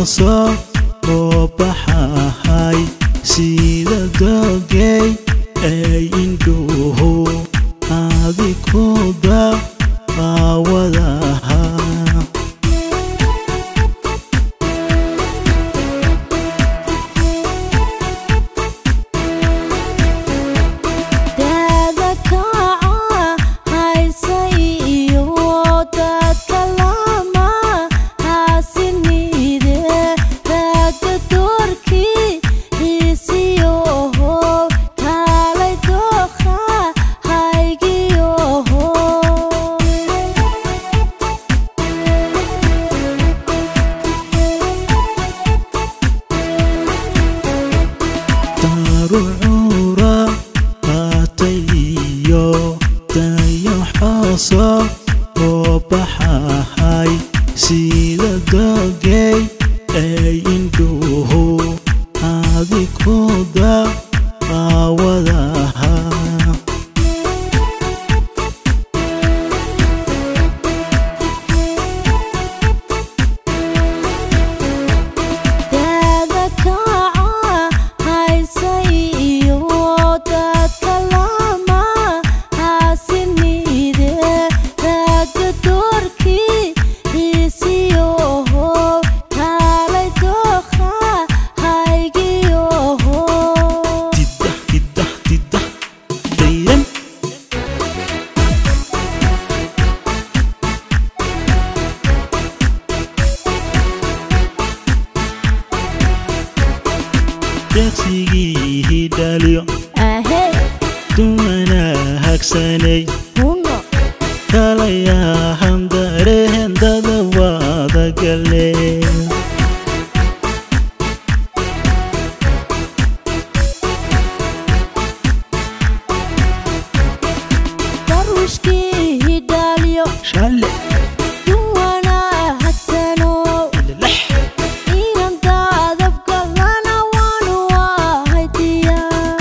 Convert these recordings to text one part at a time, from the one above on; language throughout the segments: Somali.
xooso oo baxahay sida dogey ay indhuhu adikuda aawadaha daada kaca haysa iyo dadka lama haasinide raaga doorkii hiisiyoho kaalay dooqa haygiyoho darucura qaatay iyo dayo xooso oo baxahay sida dogey ay indhuhu adikuda aawadaha daada kaca haysa iyo dadka lama haasinide raaga doorkii hiisiyoho kaalay dooqa haygiyoho didah didah didah dayran deqsigii dhaliyo ahey dumana hagsanay huno kalayahan darehendada wadagale darushkii hidhaaliyo shale duwana hagsano lex inan daadabgalana waanu ahaydiya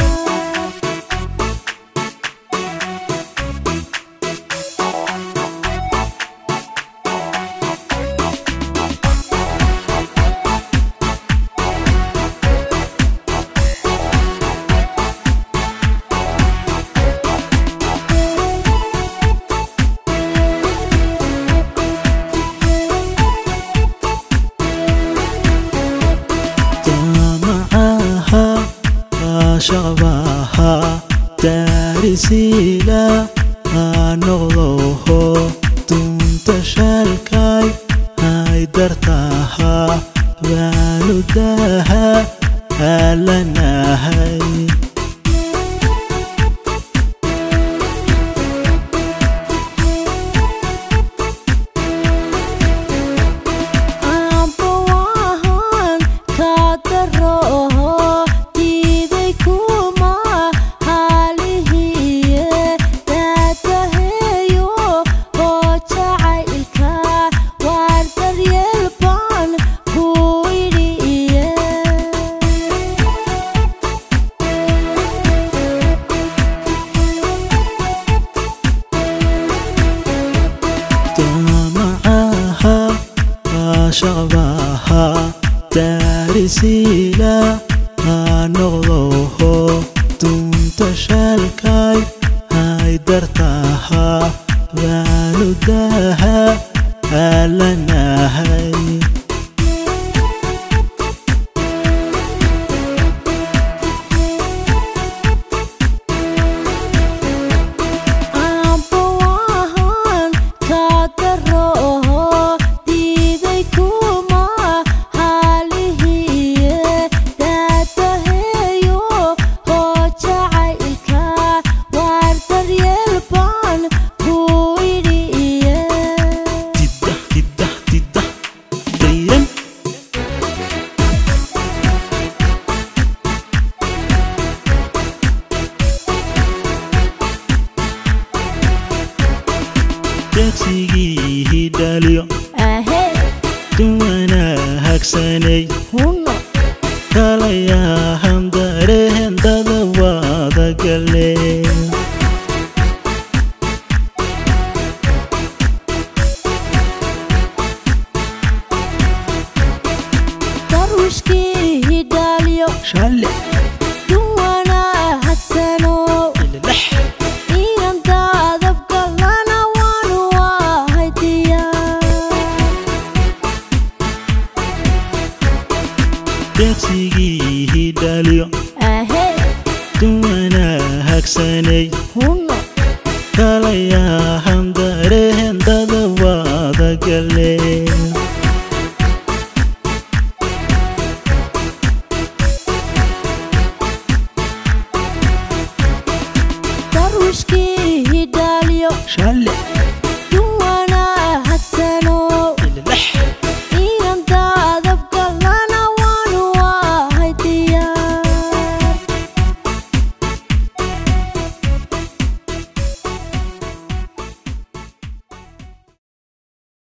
damacaha ashaqbaha daarisiila anoqdoho dunta shalkay hay dartaha baanudaha alanahay ambawahan kaadaroho diiday kuma haalihiye daadaheeyo oo jacaylka waar daryeel baan ku idhiye damacaha ashaqbaha daarisiila anoqdoho dunta shalkay hay dartaha baanudaha alanahay ambawahan kaadaroho diiday kuma haalihiye daadaheeyo oo jacaylka waar daryeel baan ku idhiye didah didah didah dayran deqsigii dhaliyo ahey dumana hagsanay huno kalayahan darehendada wadagale darwishkii hidhaaliyo shalle duwana hagsano ilalex inan daadabgalana waanu ahaydiya deeqsigii hidhaaliyo ahey duwana hagsanay hunno kalayahan darehendada waadagale darwishkii hidhaaliyo shalle